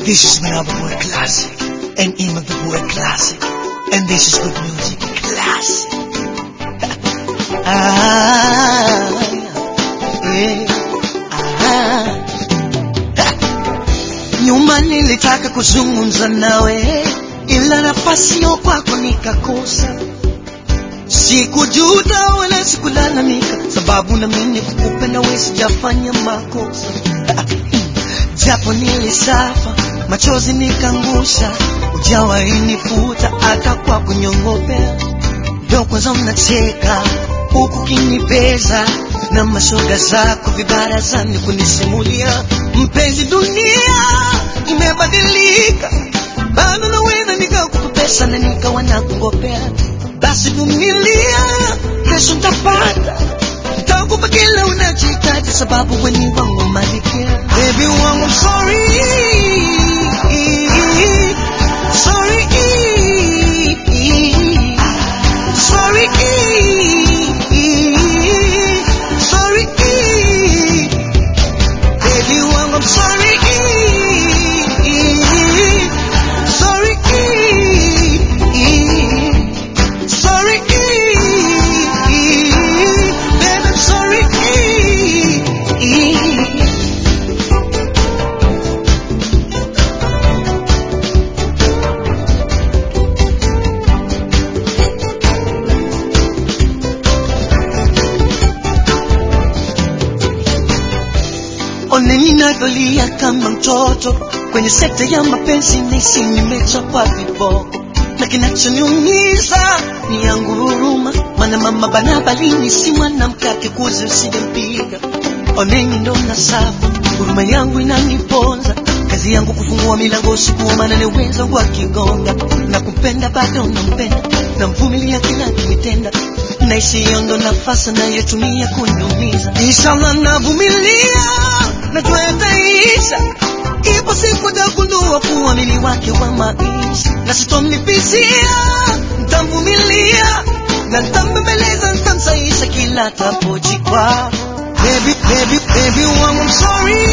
This is Manaba Boy Classic and Ima the Boy Classic. And this is good music classic. ah, yeah, ah. Nyuma nilitaka kuzungumza nawe, ila nafasi yo kwako nikakosa. Sikujuta wala sikulalamika, sababu na mimi kukupenda wewe sijafanya makosa. Japo nilisafa, machozi nikangusha, ujawahi nifuta hata kwa kunyongopea. Ndo kwanza mnacheka huku kinibeza na mashoga zako vibarazani kunisimulia, mpenzi, dunia imebadilika, bado naweza nikakukopesha na nikawa nakungopea. Basi vumilia, kesho ntapata, ntakupa kila unachohitaji, sababu weni wangu malikia. Baby wangu, I'm sorry, sorry, sorry, sorry, baby wangu, I'm sorry, sorry, sorry, baby, I'm sorry. Oneni navyolia kama mtoto kwenye sekta ya mapenzi, nahisi nimechapwa viboko, na kinachoniumiza ni yangu huruma, maana mama banabalini si mwanamke akikuzi usijempiga. Oneni ndo na safu, huruma yangu inaniponza, kazi yangu kufungua milango usiku, maana ni wenzangu wakigonga, na kupenda bado nampenda, namvumilia kila kinitenda naishi hiyo ndo nafasi nayotumia kuniumiza. Inshallah navumilia, najua yataisha. Ipo siku tagundua kuwa mimi wake wa maisha, na sitomlipizia, ntamvumilia na ntambembeleza, ntamsaisha kila tapojikwa. Baby, baby, baby wangu, I'm sorry,